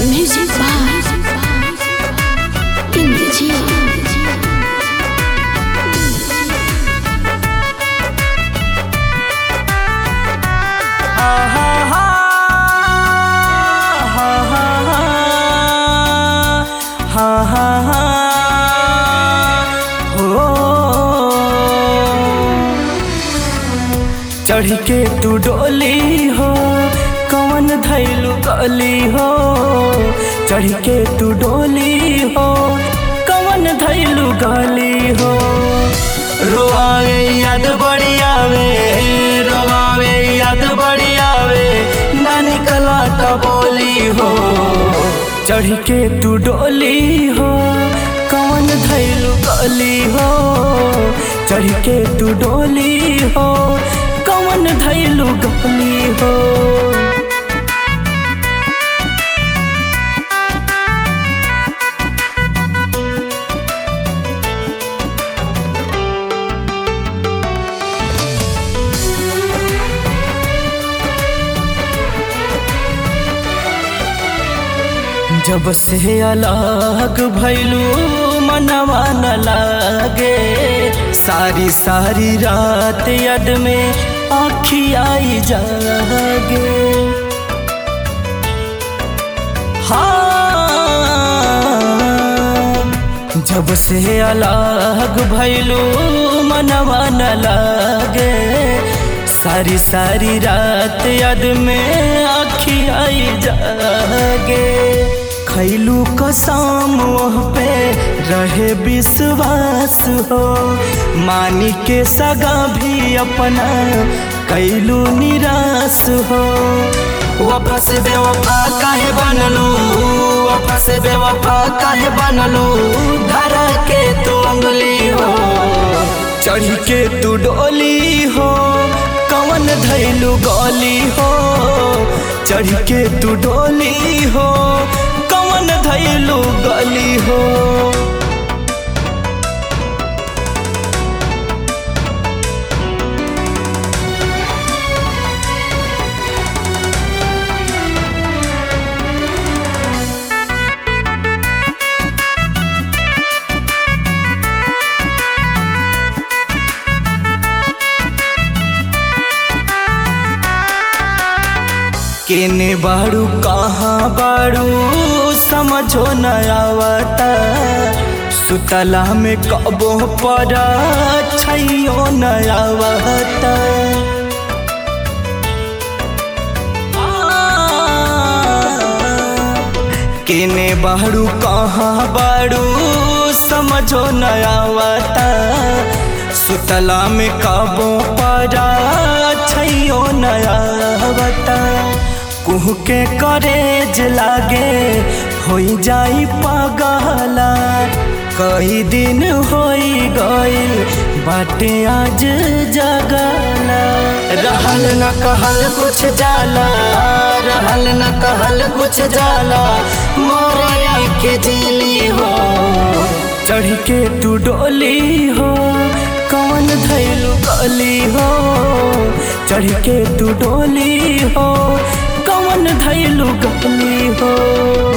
Music by Indrajit. चढ़ के तू डोली हो कवन धैलू गली हो चढ़ के तू डोली हो कवन धैलू गली हो रोआवे याद बड़ी आवे रोआवे याद बड़ी आवे ना निकला तो बोली हो चढ़ के तू डोली हो कवन धैलू गली हो चढ़ के तू डोली हो कवन धैलू गली हो जब से अलग भैलू मनवा न लागे सारी सारी रात यद में आखियाई जागे हाँ जब से अलग भैलू मनवा न लागे सारी सारी रात याद में आखियाई जागे खैलू कसम ओह पे रहे विश्वास हो मानी के सगा भी अपना कैलू निराश हो वफा से बेवफा काहे बनलू वफा से बेवफा काहे बनलू धरा के तू अंगली हो चढ़ के तू डोली हो कवन धैलू गली हो चढ़ के तू डोली हो कवन धैलू गली हो केने बाड़ू कहाँ बाड़ू समझो न आवता सुतला में कबो पर छैयो न आवता केने बाड़ू कहाँ बाड़ू समझो न आवता सुतला में कबो पर छैयो न आवता कुह के करेज लागे हो जाई पगला कई दिन होई गइल बाटे आज जगला रहल न कहल कुछ जाला रहल न कहल कुछ जाला मोरे के दिली हो चढ़ के तू डोली हो कौन धैलू गली हो चढ़ के तू डोली हो कौन धैलू गली हो